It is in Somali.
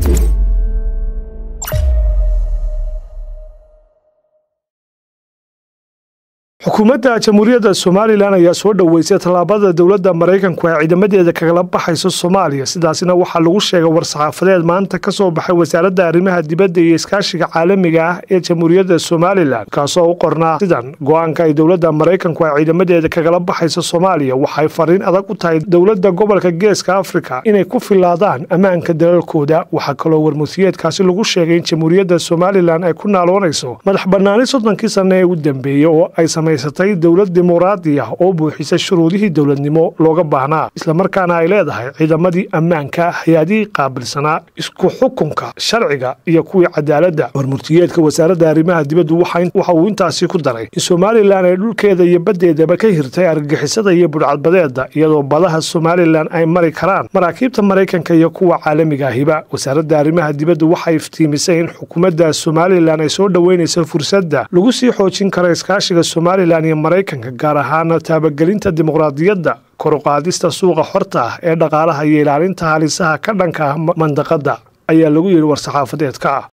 xukuumadda jamhuuriyadda somalilan ayaa soo dhoweysay tallaabada dowladda maraykanku ay ciidamadeeda kagala baxayso soomaaliya sidaasina waxaa lagu sheegay war-saxaafadeed maanta ka soo baxay wasaaradda arrimaha dibadda iyo iskaashiga caalamiga ah ee jamhuuriyadda somalilan kaasoo u qornaa sidan go-aanka ay dowladda maraykanku ay ciidamadeeda kagala baxayso soomaaliya waxay fariin adag u tahay dowladda gobolka geeska afrika inay ku filaadaan ammaanka dalalkooda waxaa kaloo warmusiyeedkaasi lagu sheegay in jamhuuriyadda somalilan ay ku naaloonayso madax bannaani soddonkii sanne ee u dambeeyey oo ay samaysatay dowlad dimuqraadi ah oo buuxisa shuruudihii dowladnimo looga baahnaa islamarkaana ay leedahay ciidamadii ammaanka hay-adihii qaabilsanaa isku xukunka sharciga iyo kuwii cadaaladda warmurtiyeedka wasaaradda arrimaha dibaddu waxa uu intaasi ku daray in somalilan ay dhulkeeda iyo baddeedaba ka hirtay argagixisada iyo budhcadbadeeda iyadoo badaha somalilan ay mari karaan maraakiibta maraykanka iyo kuwa caalamiga ahiba wasaaradda arrimaha dibaddu waxay iftiimisay in xukuumadda somalilan ay soo dhoweynayso fursadda lagu sii xoojin karo iskaashiga somalilan iyo maraykanka gaar ahaana taabagelinta dimuqraadiyadda koruqaadista suuqa xorta ah ee dhaqaalaha iyo ilaalinta halisaha ka dhanka ah mandaqadda ayaa lagu yidhi war-saxaafadeedka ah